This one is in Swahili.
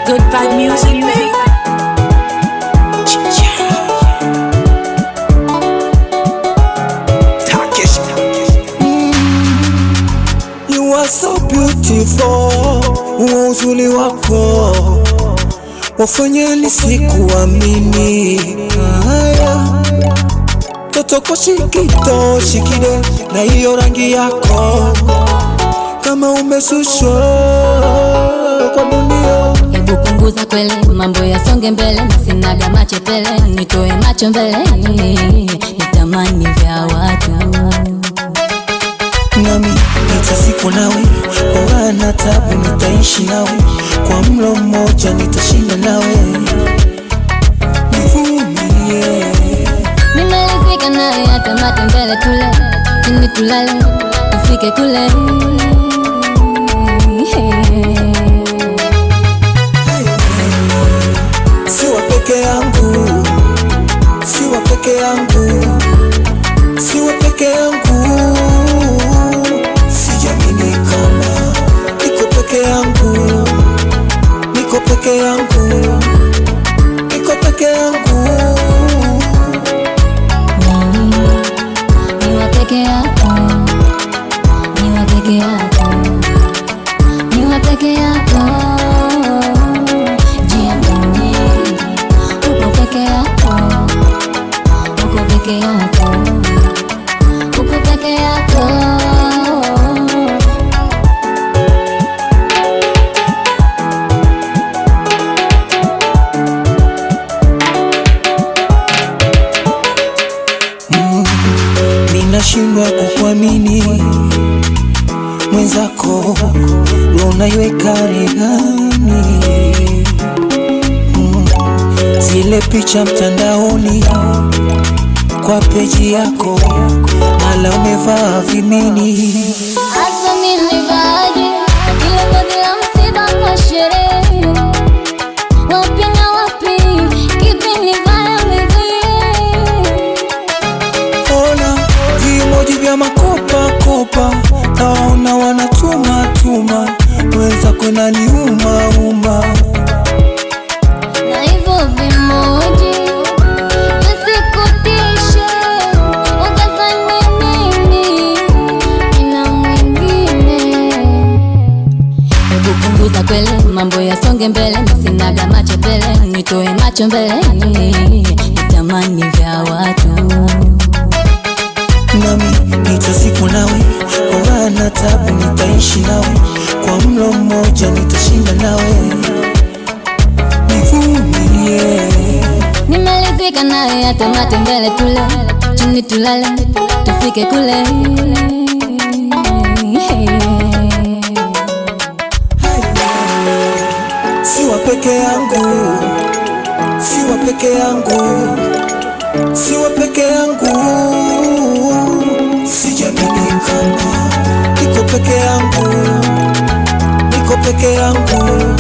Good vibe music, baby. You are so beautiful, huo uzuri wako wafanye nisikuamini. Haya, totoko shikito shikide na hiyo rangi yako, kama umesushwa kwa dunia. Hebu punguza kwele, mambo yasonge mbele, sinaga machepele, nitoe macho mbele, nitamani vya watu nami nitazikwa nawe kwa raha na tabu, nitaishi nawe kwa mlo mmoja, nitashinda nawe, nivumilie. Nimelizika naye hata mate mbele, tule chini, tulale tufike kule. Siwa peke yangu, siwa peke yangu, siwa peke yangu, sijamini kama niko peke yangu, niko peke yangu, niko peke yangu. Niwa peke yako, niwa peke yako, niwa peke yako, jiamini, uko peke yako, uko peke yako, uko peke yako. Ninashindwa kukuamini mwenzako, roho unaiweka rehani Mm, zile picha mtandaoni kwa peji yako, mala umevaa vimini Hasa nilivaje ile vazi la msiba kwa sherehe? Wapi na wapi, kipi nivae mwenzie? Ona vimoji vya makopa kopa, naona wanatuma tuma, mwenzako naniuma uma Na hivyo vimoji visikutishe, ukafanya nini ina mwingine? Hebu punguza kwele, mambo yasonge mbele, sinaga machepele, nitoe macho mbele, nitamani vya watu nami nitazikwa nawe kwa raha na tabu, nitaishi nawe kwa mlo mmoja, nitashinda nawe, nivumilie. Nimelizika naye hata mate mbele, tule chini, tulale tufike kule. Siwa peke yangu, siwa peke yangu, siwa peke yangu, sijamini kama niko peke yangu, niko peke yangu.